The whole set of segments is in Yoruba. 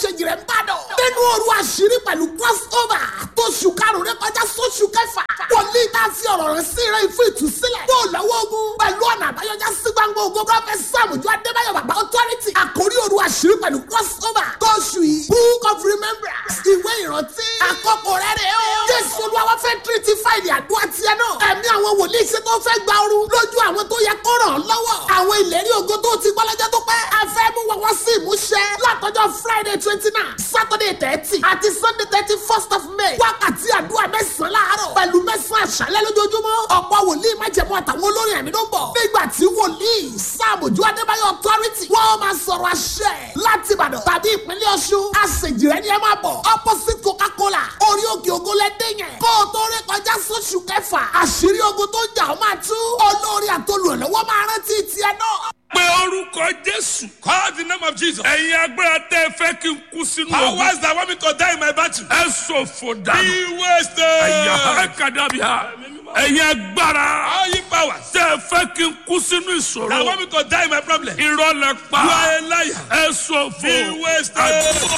ṣèjì rẹ̀ ń bàdàn. nínú òru àṣírí pẹ̀lú crossover tó ṣù karùn-ún rẹ kọjá sóṣù kẹfà. wòlíì tá a fi ọ̀rọ̀ rẹ̀ sí rẹ̀ fún ìtúsílẹ̀. bó lọ́wọ́ ogun pẹ̀lú ọ̀nà àbáyọjá sí gbangba ogun prọfẹ̀t sàmùjọ adébáyọ̀ bàbá authority. àkórí òru àṣírí pẹ̀lú crossover tó ṣù yìí. book of remembrance ìwé ìrántí. àkókò rẹ̀ rẹ̀ o. jésù olúwa fẹ́ tírítì fáìlì àdúrà tiẹ̀ náà. ẹ̀mí àwọn wòlíì ṣe tó fẹ́ gba ooru lójú àwọn tó yẹ kó ràn án lọ́wọ́. àwọn ìlérí ògo tó ti gbọ́ lọ́jọ́ tó pẹ́. a fẹ́ mú wọn wá sí ìmúṣẹ. látọjọ́ friday twenty nine saturday thirty àti sunday thirty first of may. wákàtí àdúrà mẹ́sàn-án láàárọ̀ pẹ̀lú mẹ́sàn-án àṣálẹ́ lójoojúmọ́. ọ̀pọ̀ wòlíì májẹ̀mú àtàwọn olórin ẹ̀mí ló ń bọ̀. nígbà tí wòlíì sàmójú adébáyọ̀ authority wọ́n máa sọ̀rọ̀ àṣẹ láti ìbàdàn tàbí ìpínlẹ̀ ọ̀ṣun. àṣejìrẹ́ ni ẹ máa bọ̀ opposite coca-cola orí òkè ògo lẹ́dẹ̀ yẹn. kó o tó rí kọjá sóṣù kẹfà àṣírí ogun tó jà ó máa tú. olórí àtolùrànlọ́wọ́ máa rántí tiẹ̀ náà. pé orúkọ jésù. Call the name of Jesus. ẹ̀yin agbára tẹ́ ẹ fẹ́ kí n kú sínú ogun. Powers that want me to die in my battle. ẹ ṣòfò dànù. Be wasted. ẹ̀yà ẹ̀kadàbíà. ẹ̀yin agbára All you powers tẹ́ ẹ fẹ́ kí n kú sínú that ìṣòro. want me to die in my problem. You irọ́ lẹ pa. are a liar. ẹ ṣòfò. Be wasted.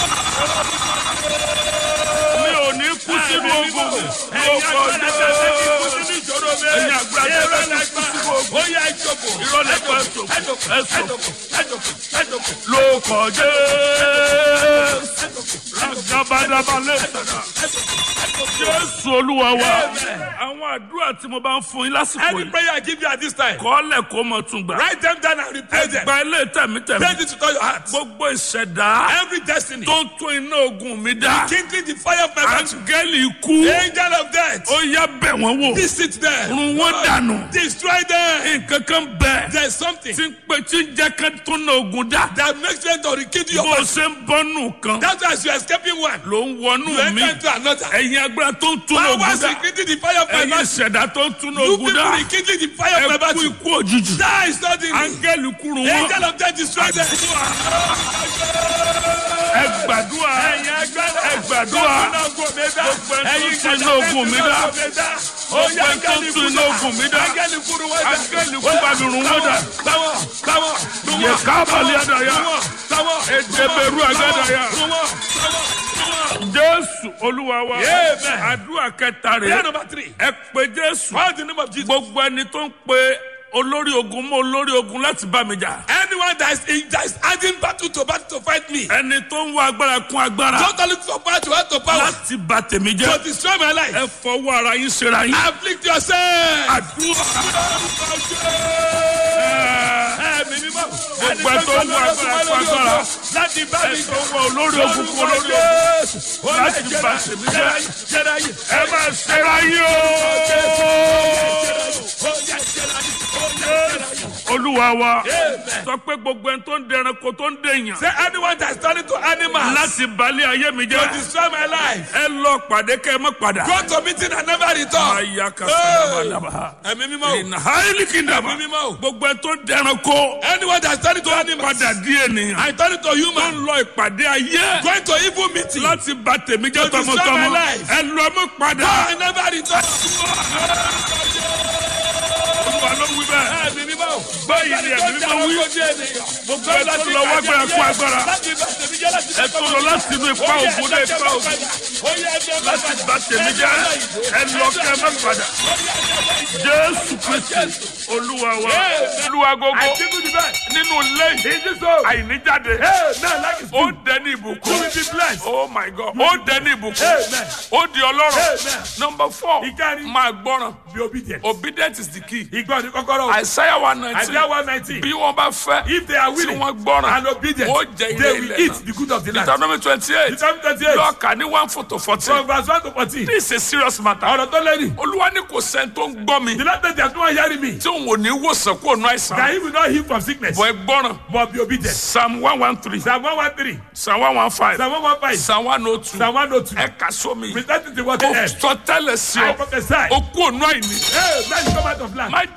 mi ò ní kú sínú ogun. lóko jésù. ẹ̀yin agbára tẹ́ ẹ fẹ́ kí n kú sínú ogun. Ó yá ìjókòó. irọ́ lẹ pa ẹ ṣòfò. ẹ ṣòfò. Ẹjọkọ̀. Ẹjọkọ̀. lóko jésù. agabadabale. jésù olúwa wa. àwọn àdúrà tí mo bá ń fún yín lásìkò Any yìí. prayer I give you at this time, kọ́lẹ̀ kó mọ̀ tún gbà. write them down and repeat them. gba ilé tẹ̀mítẹ̀mí. Pray this with all your heart. gbogbo ìṣẹ̀dá Every destiny, tó ń tún iná ogun mi dá. kindling the fire of my battle. áńgẹ́lì ikú. Angel of death, ó yá bẹ̀ wọ́n wò. visit them. run wọ́n dànù. Destroy them. nǹkan kan bẹ̀. There's something tí ń pe tí ń jẹ́ ká tún iná ogun dá. that makes them to rekindle your bó o battle. ṣe ń bọ́nù kan. That's why as you're escaping one, ló ń you wọnú mi. enter into another. ẹ̀yin agbára tó ń tún iná ogun Powers dá. rekindling the fire of my ẹ̀yin battle. ìṣẹ̀dá tó ń tún iná You ogun people dá. rekindling the fire of my ẹ kú battle. ikú òjijì. Die suddenly. áńgẹ́lì kúrú wọn. Angel of death destroy them. ẹ gbàdúrà. ẹ gbàdúrà. gbogbo ẹni tó tún iná ogun mi dá. gbogbo ẹni tó tún iná ogun mi dá. áńgẹ́lì kú bá mi rún wọn dà. yẹ kábàlì àdàyà. ẹdẹbẹrù àgàdàyà. jésù olúwa wa. Amen. àdúrà kẹta Prayer rẹ̀. number three. ẹ pe jésù. Call the name of Jesus. gbogbo ẹni tó ń pe olórí ogun mọ́ olórí ogun láti bá mi jà. Anyone that is, in, that is adding battle to battle to fight me, ẹni tó ń wá agbára kún agbára. don't look for power to add to power láti bà tèmi to jẹ́. destroy my life. ẹ fọwọ́ ara yín ṣera yín. Afflict yourself. àdúrà. Ẹ̀mí mímọ́. gbogbo ẹ tó ń wá agbára kún agbára. Láti bá mi ẹ tó ń wá olórí ogun kún olórí ogun. láti bà tèmi jẹ́. ẹ máa ṣera yín o. olúwa wa sọ pé gbogbo ẹni tó ń dẹranko tó ń dèèyàn. Say anyone that is turning to animals láti balẹ̀ ayé mi to jẹ́. destroy my life. ẹ lọ pàdé kẹ́ ẹ má padà. Go to meeting and never return. aya kasadabadaba. Ẹ̀mí mímọ́. ìnà haili kìndàmà. Ẹ̀mí mímọ́. gbogbo ẹ tó ń dẹranko. Anyone that is turning to animals. padà di ènìyàn. I turn to tó human. ń lọ ìpàdé ayé. Going to evil meeting. láti bà tèmi jẹ́ To destroy my tọmọtọmọ. life. ẹ lọ mọ́ padà. I never return. olúwa ló wí bẹ́ẹ̀. Ẹ̀mí mímọ́. báyìí ni ẹ̀mí mímọ́ wí. gbogbo ẹ tó lọ wá gbára kú agbára. ẹ tó lọ láti inú ipa ògùn dé ipa ògùn. láti bà tèmi jẹ́. ẹ lọ kẹ́ ẹ má padà. jésù kristi olúwa wa. olúwa gbogbo nínú ilé àìníjáde. ó dẹni ìbùkún. oh my god. ó dẹni ìbùkún. ó di ọlọ́run. number four Ìkárí. máa gbọ́ràn. Be obedient. obedient is the key. Ìgbọ́ ni kọ́kọ́rọ́. Isaiah one nineteen. Isaiah one nineteen. bí wọ́n bá fẹ́. If they are tí willing wọ́n gbọ́ràn. and obedient, ó jẹ ilé they will ilẹ̀ eat náà. the good of the land. Deuteronomy twenty eight. Deuteronomy twenty eight. lọ́ọ̀kà ní one four to fourteen. From verse one to fourteen. this is a serious matter. Ọ̀rọ̀ tó lẹ́yìn. olúwa ní kò sẹ́ni tó ń gbọ́ mi. The Lord said there is no one hearing me. tí òun ò ní wòsàn kó nu That àìsàn. he will not heal from sickness. bọ̀ ẹ gbọ́ràn. But be obedient. psalm one one three. Psalm one one three. psalm one one five. Psalm one one five. psalm one oh two. Psalm one oh two. ẹ kà sómi. Present it to what ó end. sọ tẹ́lẹ̀ sí I ọ. prophesy. ó kú ònú àìní. Hey, man come out of land. má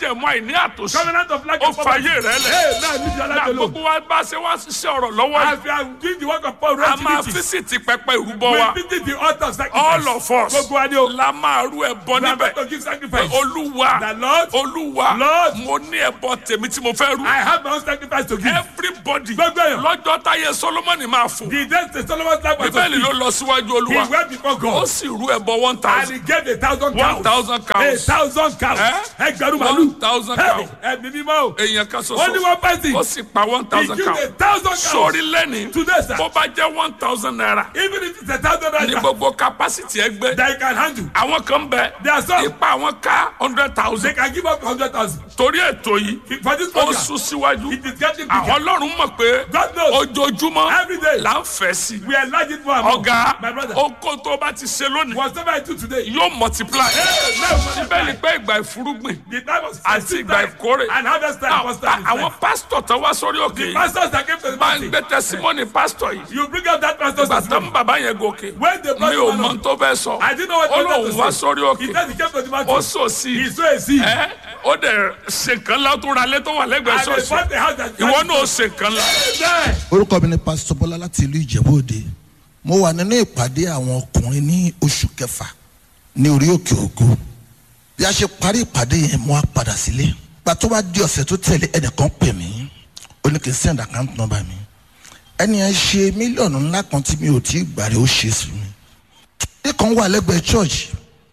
májẹ̀mú àìní àtòsí Covenant of lack ó and poverty. fàyè rẹ lẹ̀ Hey, now leave your na life alone. gbogbo wa bá ṣe wá ṣiṣẹ́ ọ̀rọ̀ lọ́wọ́ yìí As we are doing the work of Paul a máa activities, físìtì pẹpẹ ìrúbọ we wa visit the altar of sacrifice. all of us Gbogbo wa ni o. la máa rú ẹbọ We are níbẹ̀ going to give sacrifice. olúwa The Lord, olúwa Lord, mo ní ẹbọ tèmi tí mo fẹ́ rú I have my own sacrifice to give. everybody Gbogbo èèyàn. lọ́jọ́ táyé solomoni máa fò The days the Solomon's life was to bíbélì ló speak. lọ síwájú He olúwa went before ó God. sì rú ẹbọ one And thousand he gave a thousand cows. one thousand A cows thousand cows. Eh? Ẹgbẹ̀rún one màlúù. thousand Hey, cows Ẹ̀mí mímọ́ o. èèyàn kan Only ṣoṣo one person. ó sì pa one He thousand gave cows a thousand cows. sórí lẹ́ni Today, sir. bó bá jẹ́ one thousand naira Even if it's a thousand ní naira gbogbo capacity ẹgbẹ́ that you can handle. àwọn kan bẹ There are some. ipa àwọn ká hundred They thousand can give up hundred thousand. torí ètò yìí For this ó program, sún síwájú it is getting àwọn bigger. ọlọ́run mọ̀ pé God knows. ojoojúmọ́ Every day. là ń fẹ́ sí We are enlarging more and more. ọ̀gá My brother. oko tó bá ti ṣe lónìí Whatever I do today. yóò multiply Hey, now síbẹ̀ ni pé ìgbà ìfúrúgbìn The time was àti seed ìgbà time ìkórè and harvest time Now, was time. is àwọn time. pásítọ̀ tó wá sórí òkè yìí Pastors that came to the máa ń meeting. gbé tẹsímọ́nì pásítọ̀ yìí You bring up that pastor's bàtà testimony. ń bàbá yẹn gòkè When they brought mi ò him mọ along, tó fẹ́ sọ I didn't know what ó he wanted lóun to wá say. sórí He òkè said he came to the ó mountain. sò sí He saw a seed. ẹ ó dẹ̀ ṣe nǹkan ńlá tó ra lé tó wà lẹ́gbẹ̀ẹ́ And they ṣọ́ọ̀ṣì bought the house that ìwọ náà ṣe nǹkan ńlá Amen. orúkọ mi ni pásítọ bọlá láti ìlú ìjẹ̀bú òde mo wà nínú ìpàdé àwọn ọkùnrin ní oṣù kẹfà ní orí òkè ògo bí a ṣe parí ìpàdé yẹn mo á padà sílé gba tó bá di ọ̀sẹ̀ tó tẹ̀lé ẹnìkan pè mí ó ní kí n send account number mi ẹni yẹn ṣe mílíọ̀nù ńlá kan tí mi ò tí ì gbàrí ó ṣe sí mi ilé kan wà lẹ́gbẹ̀ẹ́ church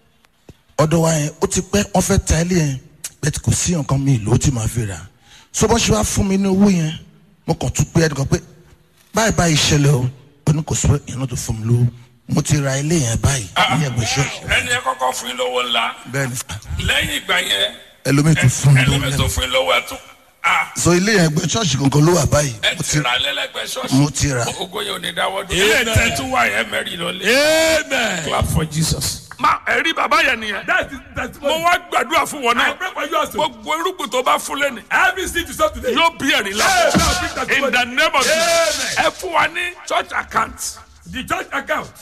ọ̀dọ̀ wa yẹn ó ti pẹ́ wọ́n fẹ́ ta ilé yẹn bẹ́ẹ̀ kò sí nǹkan mi ìlú ó ti máa fi rà so bọ́n ṣe wá fún mi ní owó yẹn mo kàn tún pé ẹnìkan pé báyìí báyìí ṣẹlẹ̀ o ó ní kò sí ìyẹn tó fún mi lówó mo ti ra ilé yẹn báyìí ní ẹgbẹ́ ṣọ́ọ̀ṣì ẹni yẹn kọ́kọ́ fún yín lówó ńlá bẹ́ẹ̀ ni sà lẹ́yìn ìgbà yẹn ẹlòmíì tún fún mi lówó ẹlẹ́mẹ̀ tó lẹ́nu fún yín lówó ẹ̀ tún ah so ilé yẹn ẹgbẹ́ ṣọ́ọ̀ṣì kankan ló wà báyìí ẹ mo ti ti ra lẹ́lẹ́gbẹ̀ẹ́ ṣọ́ọ̀ṣì mo ti ra ogo yẹn ò ní dáwọ́ dúró ilé tẹ́ tún wà yẹn mẹ́rin lọ́lẹ̀ Amen. clap for Jesus. ma ẹ̀rí bàbá yẹn nìyẹn That is mo testimony. wá gbàdúrà fún wọn I náà pray for you also. gbogbo irúgbìn tó bá fún lẹ́nu Every seed you sow today. yóò bí ẹ̀rí la Amen. Bring testimony. in the name of Jesus Amen. ẹ fún wa ní church account The church account.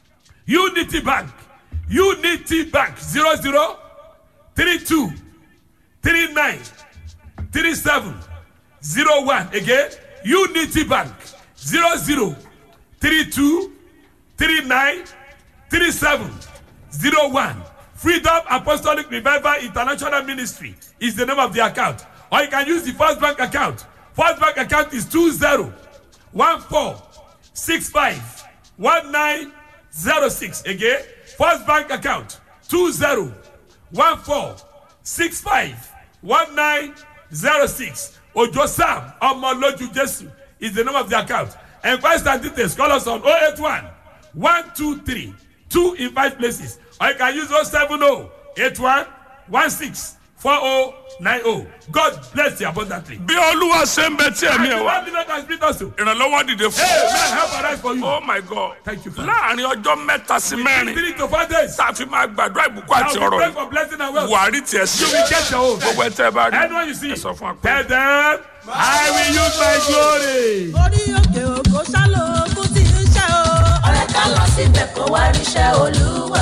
Unity Bank. Unity Bank. Zero zero three two three nine three seven zero one. Again. Unity Bank. Zero zero three two three nine three seven zero one. Freedom Apostolic Revival International Ministry is the name of the account. Or you can use the First Bank account. First Bank account is two zero one four six five one nine zero six. Again, First Bank account two zero one four six five one nine zero six. Ojo Sam Omoloju Jesu is the name of the account. Enquest and details call us on 081 123 2 in 5 places. Or you can use 070 81 16 4090. God bless you abundantly. bí olúwa ṣe ń bẹ tí ẹ̀mí ẹ̀ wá And the Lord has been us to. ìrànlọ́wọ́ dìde fún Hey, man, help arise for you. oh my god Thank you, Father. láàrin ọjọ́ mẹ́ta sí mẹ́rin Three to four days. tá a fi máa gbàdúrà ìbùkún àti Now we ọ̀rọ̀ pray yìí for blessing and wealth. buhari tiẹ̀ sí You will get your own. gbogbo ẹ̀ tẹ́ ẹ bá rí Anyone you see, ẹ sọ fún wa pé. tell them, I will use my glory. orí òkè òkò ṣálò ogun tí ń ṣe o. ọ̀rẹ́ ká lọ síbẹ̀ kó wá ríṣẹ́ olúwa.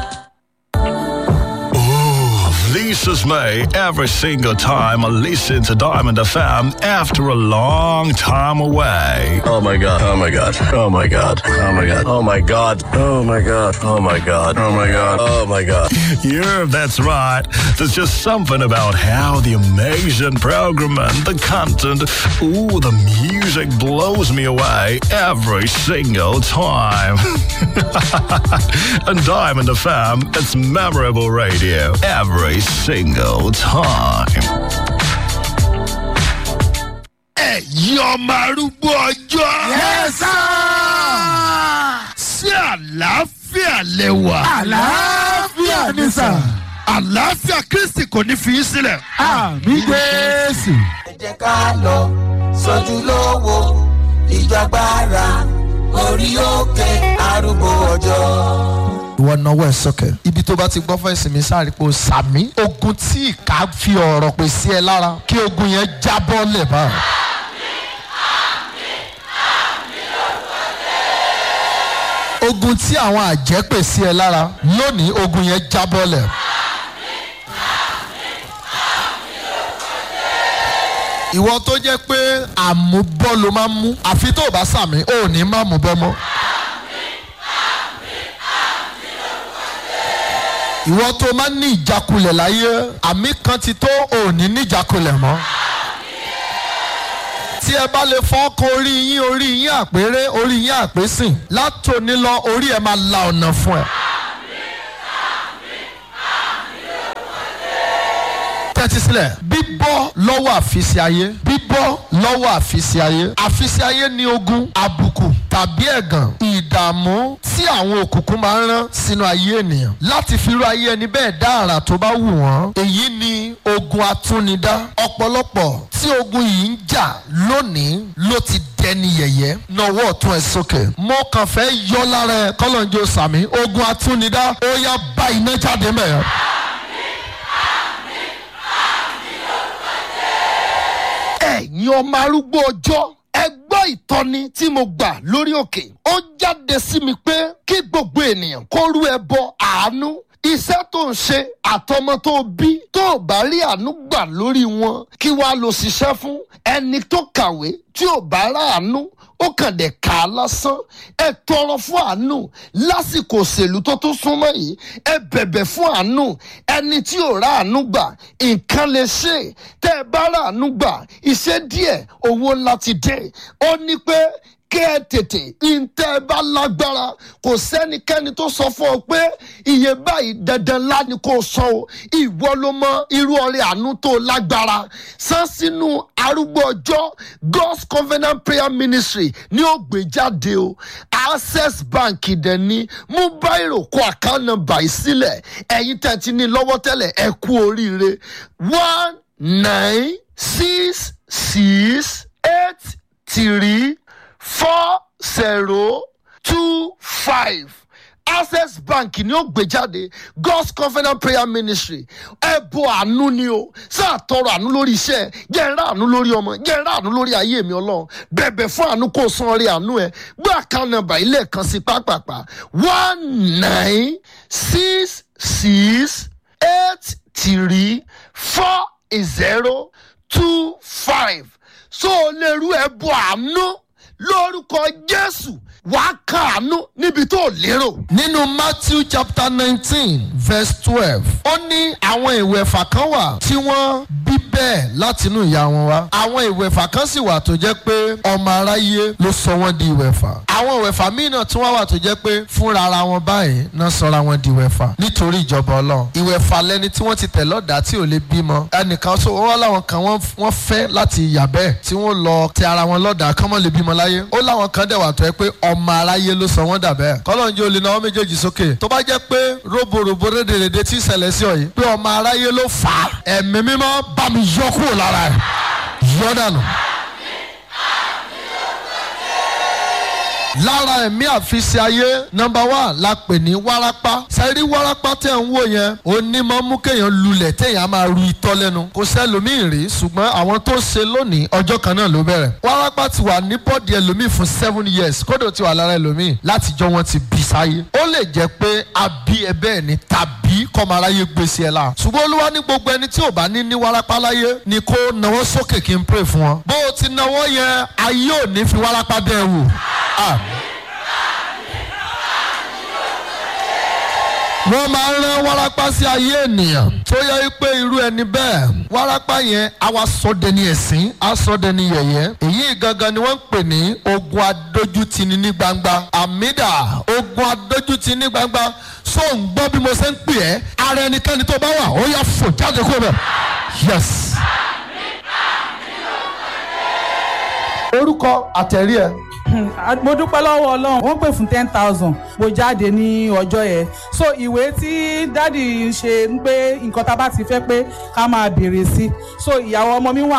This is me every single time I listen to Diamond FM after a long time away. Oh my god. Oh my god. Oh my god. Oh my god. Oh my god. Oh my god. Oh my god. Oh my god. Oh my god. Yeah, that's right. There's just something about how the amazing program and the content, ooh, the music blows me away every single time. and Diamond FM, it's memorable radio every single time. ẹ̀yin ọmọ arúgbó ọjọ́. yẹ́sà. sí àlàáfíà lẹ́wà. àlàáfíà ni sà. àlàáfíà kristi kò ní fi í sílẹ̀. àmì jésù. ẹ jẹ́ ká lọ sójú lówó ìjọgbára orí òkè arúgbó ọjọ́. ìwọ náwó ẹ sọkẹ ibi tó bá ti gbọ́ fún ìsinmi sáré pé o sàmí ogun tí ìka fi ọ̀rọ̀ pè sí ẹ lára kí ogun yẹn jábọ́ lẹ̀ bá. ogun tí àwọn àjẹ́ pè sí ẹ lára lónìí ogun yẹn jábọ́ lẹ̀. ìwọ tó jẹ́ pé àmúbọ́ ló máa ń mú àfi tó o bá sàmì ò ní má mú bọ́ mọ́. ìwọ tó máa ń ní ìjákulẹ̀ láyé àmì kan ti tó ò ní ní ìjákulẹ̀ mọ́. tí ẹ bá lè fọ́kàn orí yín orí yín àpérè orí yín àpésìn látòní lọ orí ẹ máa la ọ̀nà fún ẹ. tẹ́tí sílẹ̀ bíbọ́ lọ́wọ́ àfisí ayé bíbọ́ lọ́wọ́ àfisí ayé àfisí ayé ní ogun àbùkù tàbí ẹ̀gàn ìdààmú tí àwọn òkùnkùn máa ń rán sínú ayé ènìyàn láti fi irú ayé ẹni bẹ́ẹ̀ dá àrà tó bá wù wọ́n èyí ni ogun atúnidá ọ̀pọ̀lọpọ̀ tí ogun yìí ń jà lónìí ló ti dẹni yẹ̀yẹ́ nọwọ́ ọ̀tún ẹ̀ sókè mo kàn fẹ́ yọ lára ẹ kọ́lọ́njọ́ sàmí ogun atúnidá ó yá bá iná jáde mẹ́rin. ẹ̀yin ọmọ arúgbó ọjọ́ ẹ gbọ́ ìtọ́ni tí mo gbà lórí òkè ó jáde sí mi pé kí gbogbo ènìyàn kó rú ẹbọ àánú iṣẹ́ tó ń ṣe àtọmọ tó bí tó ò bá rí àánú gbà lórí wọn kí wàá lọ ṣiṣẹ́ fún ẹni tó kàwé tí ò bá ráàánú ó kàn dé kà á lásán ẹ tọrọ fún àánú lásìkò òṣèlú tó tún súnmọ́ yìí ẹ bẹ̀bẹ̀ fún àánú ẹni tí ò ráàánú gbà nǹkan lè ṣe tẹ́ ẹ bá ráàánú gbà iṣẹ́ díẹ̀ owó ńlá ti dé ó ní pé kẹ́ ẹ tètè ntẹ́ ẹ bá lágbára kò sẹ́nikẹ́ni tó sọ fún ọ pé iye báyìí dandan ńlá ni kò sọ o ìwọ ló mọ irú ọrẹ àánú tó lágbára san sínú arúgbó ọjọ́ god's covenant prayer ministry ní ó gbé jáde o access bank dẹ̀ ni mú báyìí kó account number yìí sílẹ̀ ẹ̀yin tẹ̀ ti ní lọ́wọ́ tẹ́lẹ̀ ẹ kú oríire one nine six six eight three four zero two five access bank ni ó gbé jáde god's covenant prayer ministry ẹbọ àánú ni o sáà tọrọ àánú lórí iṣẹ jẹ ń rà àánú lórí ọmọ jẹ ń rà àánú lórí ayé mi ọlọrun bẹbẹ fún àánú kó san orí àánú ẹ gbé àkànnà nàbà ilé kan sí pápápá one nine six six eight three four zero two five so o lè rú ẹbọ àánú lórúkọ jésù wàá kàánú níbi tó lérò. nínú matthew chapter nineteen verse twelve ó ní àwọn ìwẹ̀fà kan wà tí wọ́n bí bẹ́ẹ̀ látinú ìyá wọn wá àwọn ìwẹ̀fà kan sì wà tó jẹ́ pé ọmọ aráyé ló sọ wọ́n di ìwẹ̀fà àwọn ìwẹ̀fà míì náà tún wá wà tó jẹ́ pé fúnra ara wọn báyìí náà sọra wọn di ìwẹ̀fà nítorí ìjọba ọlọ́run ìwẹ̀fà lẹni tí wọ́n ti tẹ̀ lọ́dà tí ò lè bímọ ẹnìkan sọ wọ́n láwọn kan wọ́n fẹ́ láti yà bẹ́ẹ̀ tí wọ́n lọ tẹ ara wọn lọ́dà kán mọ́ lè bímọ láyé ó láwọn kan dẹ̀ wà tó yẹ pé ọmọ aráyé ló sọ wọ́n dà bẹ́ẹ̀ kọ́lọ́njẹ́ olè náà wọ́n méjèèjì sókè tó bá jẹ́ pé róbòròbò rédèrèdè tí ìṣẹ̀lẹ̀ sí ọ yìí pé ọmọ aráyé ló fà á ẹ̀mí mímọ́ bá mi yọ kúrò lára ẹ̀ yọ dànù. lára ẹ̀mí àfisí ayé nọmba wá la pè ní wárápá sẹ́rí wárápá tẹ̀ ń wò yẹn onímọ̀ mú kéèyàn lulẹ̀ téèyàn máa ru itọ́ lẹ́nu kò sẹ́lòmíì rí ṣùgbọ́n àwọn tó ṣe lónìí ọjọ́ kan náà ló bẹ̀rẹ̀ wárápá ti wà ní bọ́ọ̀dì ẹlòmíì fún seven years kódò ti wà lára ẹlòmíì látijọ́ wọn ti bí sáyé ó lè jẹ́ pé a bí ẹ bẹ́ẹ̀ ni tàbí kọ́maráyé gbèsè ẹ̀ la ṣùgbọ́n olúwa ní gbogbo ẹni tí ò bá ní ní wárápá láyé ni kó nawọ́ sókè kí n pray fún wọn bó o ti nawọ́ yẹn ayé ò ní fi wárápá bẹ́ẹ̀ wò. Ah. wọ́n máa ń rán wárápá sí ayé ènìyàn tó yẹ pé irú ẹni bẹ́ẹ̀ wárápá yẹn á wá sọdẹ ní ẹ̀sìn á sọdẹ ní yẹ̀yẹ́ èyí gangan ni wọ́n ń pè ní ogun adójútini ní gbangba àmìdá ogun adójútini ní gbangba so ń gbọ́ bí mo ṣe ń pè ẹ́ ara ẹnikẹ́ni tó bá wà ó yà fò jáde kó bẹ̀ yes. orúkọ àtẹ̀rí ẹ mo dúpẹ́ lọ́wọ́ ọlọ́run wọ́n pè fún ten thousand mo jáde ní ọjọ́ yẹn so ìwé tí dádì ṣe ń pé nǹkan tá a bá ti fẹ́ pé ká máa béèrè sí so ìyàwó ọmọ mi wà